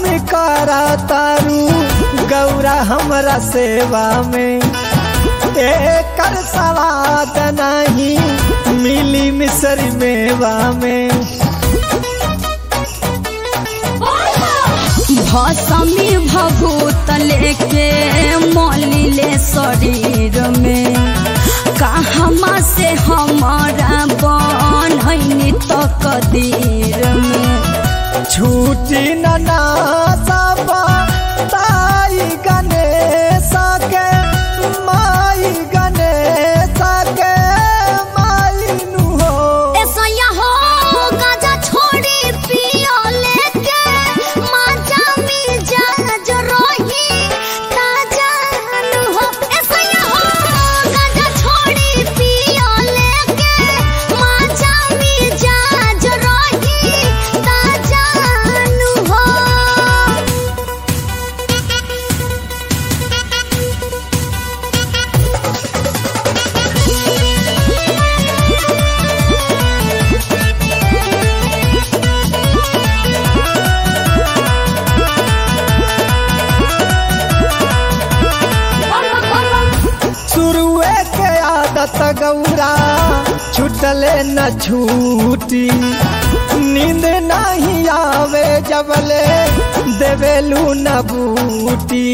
करा तारू गौरा हमरा सेवा में एकर सवाद नहीं मिली मिसरी मेवा में भसमी भभूत लेके मलिले शरीर में कहमा से हमारा बनैनी तकदीर में छूटी नना सबा ताई गणेश के माई गणेश के माई नु हो ऐसा हो गाजा छोड़ी पियो लेके माजा में जाज रही ताजा नु हो ऐसा हो गाजा छोड़ी पियो लेके माजा में जाज रही ताजा नु हो शुरुए के आदत गौरा छुटले न छूटी नींद नहीं आवे जबले देवेलू न बूटी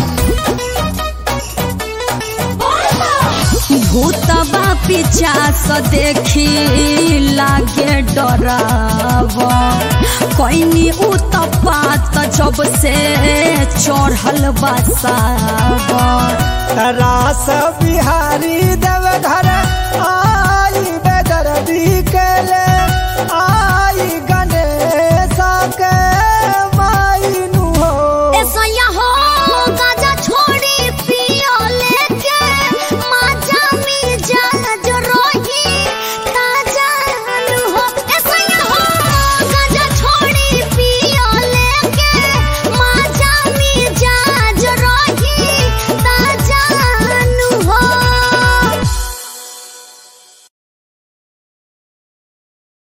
भूतबा पिचास देखी लागे डराव कैनी उतपात जब से चढ़ल बसाव रास बिहारी देव घर आई बेदर्दी के ले आई